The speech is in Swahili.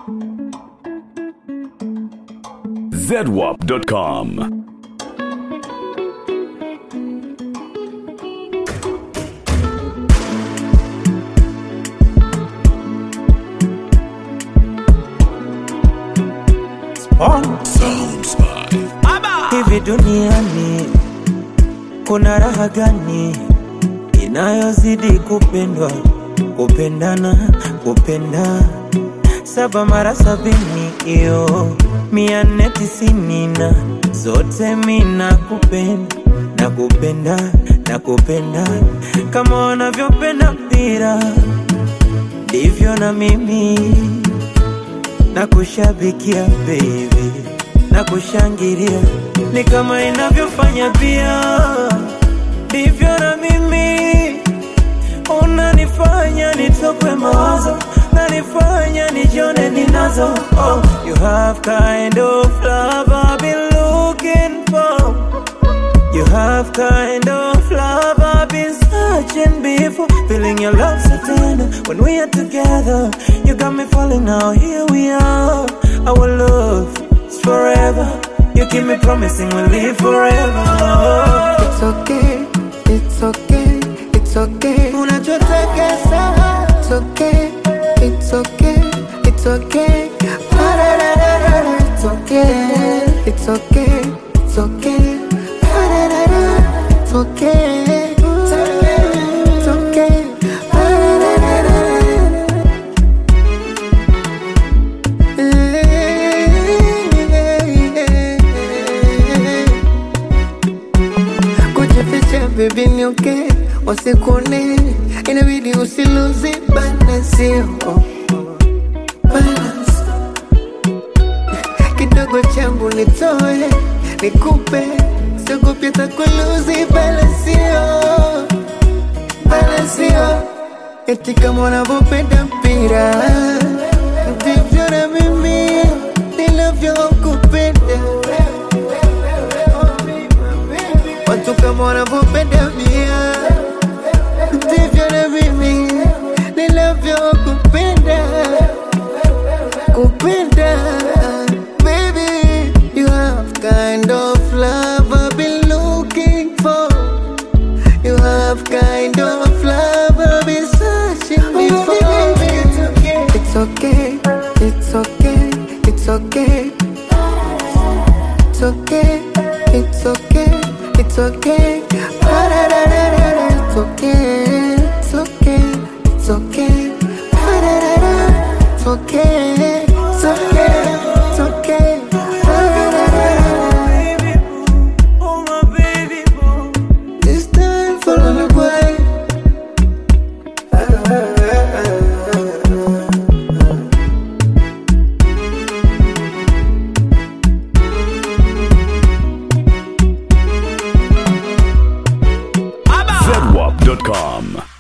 zedwap.com. Hivi duniani kuna raha gani inayozidi kupendwa, kupendana, kupenda saba mara sabini, iyo mia nne tisini na zote mina kupenda na kupenda na kupenda kama wanavyopenda mpira ndivyo na mimi na kushabikia baby na kushangilia ni kama inavyofanya pia ndivyo na mimi unanifanya nitokwe mawazo nanifanya nijone ninazo oh, you have kind of love I've been looking for You have kind of love I've been searching before Feeling your love so tender when we are together You got me falling now, here we are Our love is forever You keep me promising we'll live forever It's okay, it's okay, it's okay. Unachotaka sawa It's okay, it's okay, it's okay. Pa-da-da-da-da-da, It's okay, it's okay, it's okay. Pa-da-da-da, It's okay, it's okay, it's okay. Pa-da-da-da-da-da. kujificha baby ni okay, wasikuone inabidi usiluzi balance, oh, balance. kidogo changu nitoe nikupe siogopi hata kuluzi balance, oh, balance, oh. eti kama unavyopenda mpira ndivyo na mimi ninavyokupenda watu kama wanavyopenda mia ndivyo na mimi ninavyokupenda kupenda baby you have kind of love I've been looking for you have kind of love I've been searching before it's okay it's okay it's okay it's okay it's okay it's okay Pa-da-da-da-da-da, it's okay it's okay it's okay Pa-da-da-da, it's okay it's okay it's okay Pa-da-da-da-da. Baby boo, oh my baby boo This time follow me boy zedwap.com.